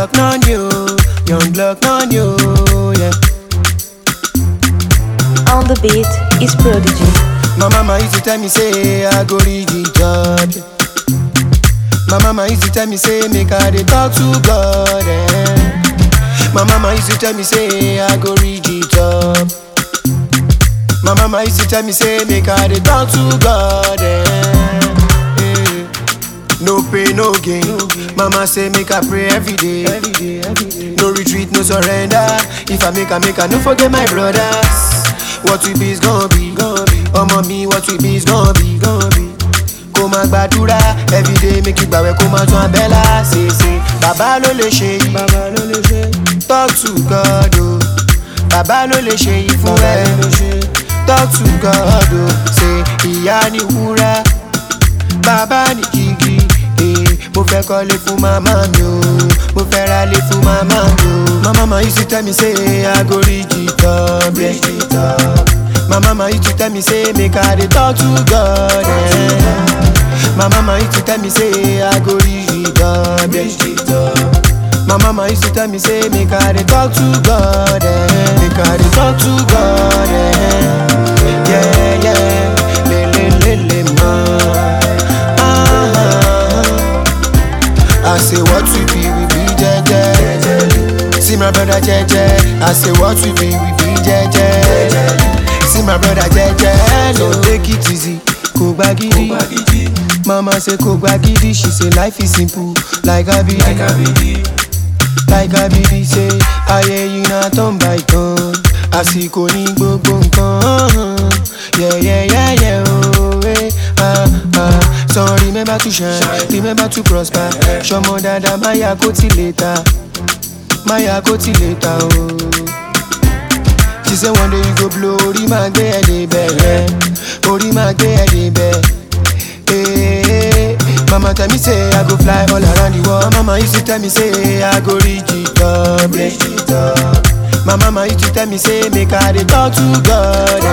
block non you, young block non you, yeah. On the beat is Prodigy. My mama used to tell me say I go read the job. yeah. My mama used to tell me say make I dey talk to God. Eh. My mama used to tell me say I go read the job. My mama used to tell me say make I dey talk to God. Eh. Eh. No pain, no gain. Mama say make I pray every day. No retreat, no surrender. If I make I make I no forget my brothers. What we be is gonna be. Ọmọ mi what we be is gonna be. Kó máa gbàdúrà everyday make you gbàwẹ̀ kó máa tún abẹ́là ṣèṣe. Bàbá ló lè ṣe yìí. Talk to God o. Bàbá ló lè ṣe yìí fún ẹ. Talk to God o. Ṣé ìyá ni wúrà? bàbá ní jígí eh, mo fẹ́ kọ́lé fún màmá mi o mo fẹ́ ralé fún màmá mi o. my mama used to tell me say I go reach the top, yeah. My mama used to tell me say make I dey talk to God. Eh. My mama used to tell me say I go reach the top, yeah. My mama used to tell me say make I dey talk to God. Eh. Make I dey talk to God. Eh. Yeah, yeah. Le, le, le, le, ma. I say what we be, we be jeje. See my brother jeje. I say what we be, we be jeje. See my brother jeje. No take it easy, kò gba gidi. Mama say kò gba gidi, she say life is simple like abidi. Like abidi say ayé yìí na turn by turn. Àsìkò ní gbogbo nǹkan. Yeah, yeah, yeah, yeah, oh, eh, ah, ah. So remember to shine, remember to prosper. Ṣọmọ dada máyà kó ti lè ta, máyà kó ti lè ta o. She say one day you go blow, orí máa gbé ẹ débẹ̀ yẹn, orí máa gbé ẹ débẹ̀. Eh, Mama tell me say I go fly all around the world. Mama used to tell me say I go reach the top, reach the top. My mama used to tell me say make I dey talk to God.